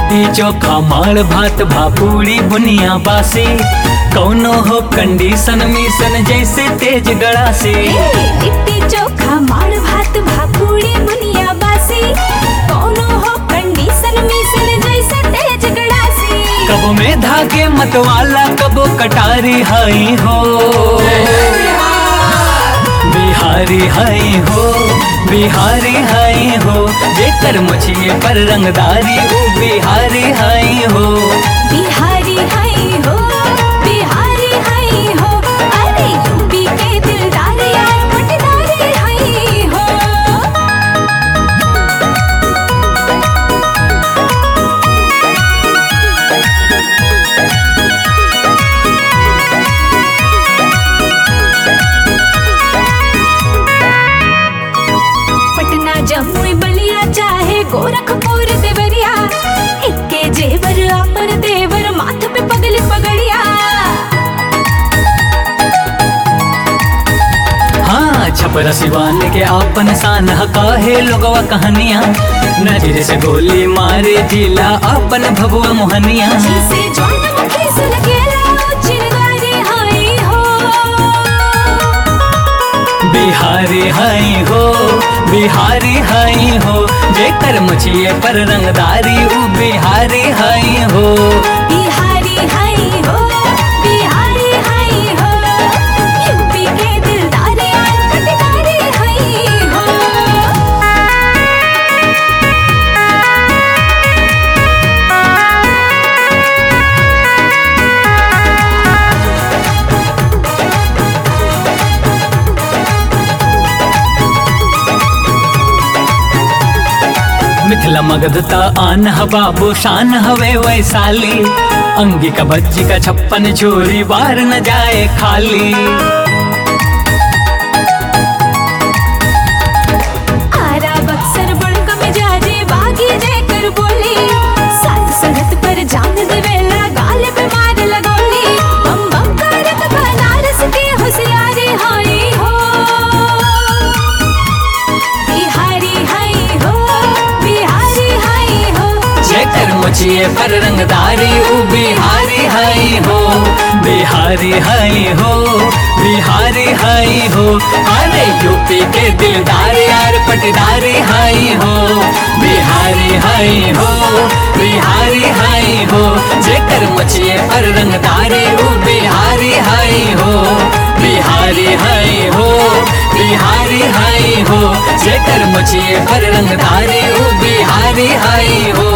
लिट्टी चोखा माड़ भात भापूरी बुनिया बासी कौनो हो कंडीशन मिशन जैसे तेज गड़ा से लिट्टी चोखा माड़ भात भाकुड़ी बुनिया बासी कौनो हो कंडीशन मिशन जैसे तेज गड़ासी कबो में धागे मतवाला कबो कटारी हाई हो बिहारी हाई हो बिहारी हाई हो जेकर मुछिए पर रंगदारी वो बिहारी हाई हो बिहारी हाई हो बिहारी हाई हो अरे यूपी के दिलदार यार पटदारी हाई हो पटना जमुई बलिया चाहे गोरखपुर देवरिया इक्के जेवर अपन देवर माथ पे पगली पगड़िया हाँ छपरा सिवान के आपन शान काहे लोगवा कहानियाँ नजर से गोली मारे जिला अपन भभुआ मोहनिया जिसे ज्वाला मुखी से लगेला चिरगारी हाई हो बिहारी हाई हो बिहारी हाई हो जेकर मुछिए पर रंगदारी उ बिहारी हाई हो बिहारी हाई हो बिहारी हाई हो यूपी के दिलदार यार पटदारी हाई हो मिथिला मगधता आन ह बाबू शान हवे वैशाली अंगी का बच्ची का छप्पन चोरी बार न जाए खाली आरा बक्सर बड़का मिजाजे बागी देकर बोली साथ संगत पर जान देवेला गाल पे मार लगोली बम बम करत बनारस के होशियारी हाई हो बिहारी हाई हो बिहारी हाई हो जेकर मुछिए पर रंगदारी उ बिहारी हाई हो बिहारी हाई हो बिहारी हाई हो अरे यूपी के दिलदार यार पटदारी हाई हो बिहारी हाई हो बिहारी हाई हो जेकर मुछिए पर रंगदारी उ बिहारी हाई हो बिहारी हाई हो बिहारी हाई हो जेकर मुछिए पर रंगदारी उ बिहारी हाई हो